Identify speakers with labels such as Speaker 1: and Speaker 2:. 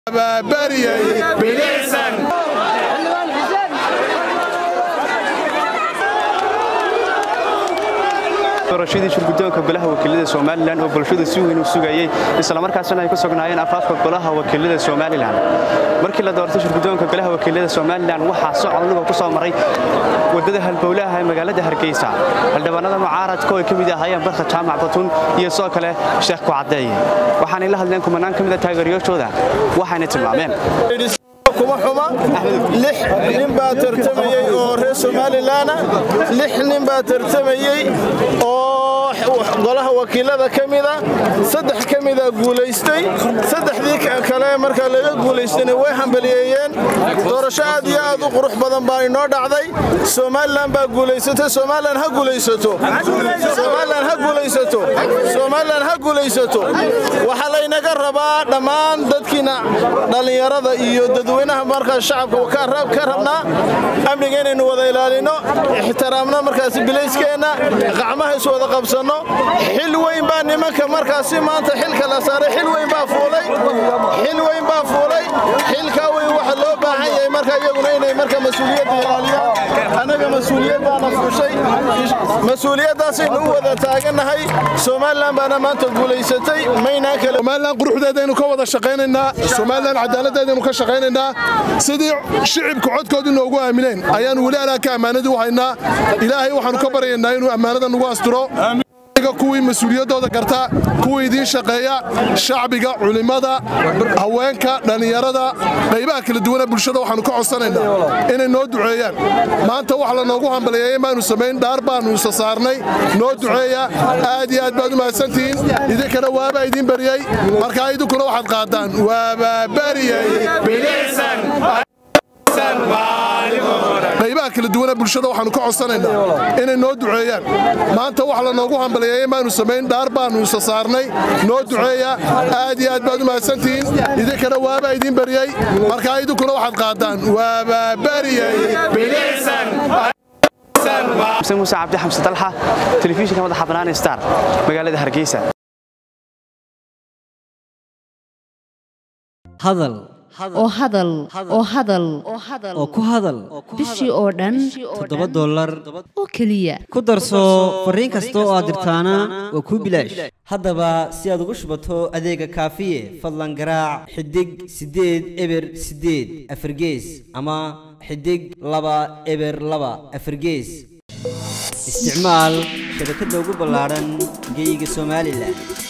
Speaker 1: doorashadii shirgudoonka golaha wakiilada somalilan oo bulshadu si weyn u sugayey islamarkaasina ay ku sugnaayeen afaafka golaha wakiilada somalilan markii la doortay shirgudoonka golaha wakiilada somalilan waxaa socodluga ku soo maray wadada halbowlaha ee magaalada hargeysa xildhibaanada mucaaradka oo ay ka mid ahaayeen barka jaamac batun iyo sidoo kale sheekh kucadeeye waxaanay la hadleen kumanaan ka mid a taageerayaashooda waxayna tilmaameen
Speaker 2: kuma xuma lix nin baa tartamayey oo reer somalilanna lix nin baa tartamayey oo golaha wakiilada ka mida saddex ka mida guulaystay saddexdii kale markaa laga guulaystayna way hambaliyeeyeen doorasho aad iyo aad u qurux badan baa inoo dhacday somalilan baa guulaysatay somalilan ha guulaysato somalilan ha guulaysato somalilan ha guulaysato waxaa laynaga rabaa dhammaan dadkiina dhallinyarada iyo dadweynaha markaa shacabka ka rabnaa amniga inaynu wada ilaalino ixtiraamno markaasi bilayskeenna qacmaha is wada qabsanno xil weyn baa nimanka markaasi maanta xilka la saaray xil weyn baa fuulay xil weyn baa fuulay xilkaa weyn waxa loo baahan yahay marka iyaguna inay marka mas-uuliyadda ilaaliyaan annaga mas-uuliyaddaana fuushay mas-uuliyaddaasaynu u wada taagannahay somalilan baana maanta guulaysatay maynaan kale
Speaker 3: somalilan quruxdeedaynu ka wada shaqaynaynaa somalilan cadaaladdeedaynu ka shaqaynaynaa sidii shicibka codkoodu noogu aamineen ayaannu weli alaaka ammaanadii u haynaa ilaahay waxaannu ka baryaynaa inuu ammaanada nagu asturo kuwii mas-uuliyaddooda garta kuwii idiin shaqeeya shacbiga culimmada haweenka dhallinyarada qaybaha kala duwana bulshada waxaannu ka codsanaynaa inay noo duceeyaan maanta wax la noogu hambaliyeeyey maanu samayn dhaar baannu isa saarnay noo duceeya aad iyo aad baad u mahadsantihiin idinkana waabaa idiin bariyey markaa idinkuna waxaad qaadaan waabaa bariyey qaybaha kala duwana bulshada waxaannu ka codsanaynaa inay noo duceeyaan maanta wax la noogu hambaliyeeyey maanu samayn dhaar baannu isa saarnay noo duceeya aad iyo aad baad u mahadsantihiin idinkana waabaa idiin bariyey markaa idinkuna waxaad qaadaan waabaa bariyey
Speaker 1: muuse cabdi xamse dalxa telefishinka madaxa bannaan star magaalada hargeysa
Speaker 4: hadal
Speaker 5: oo hadal oo hadal
Speaker 4: oo ku hadal
Speaker 5: bishii oo dhan
Speaker 4: toddoba dollar
Speaker 5: oo keliya
Speaker 4: ku darso fariin kasta oo aad dirtaana waa kuu bilaash haddaba si aad ugu shubato adeega kaafiye fadlan garaac xidig siddeed eber siddeed afargees ama xidig laba eber laba afargees isticmaal shabakadda ugu ballaadhan geeyiga somalilan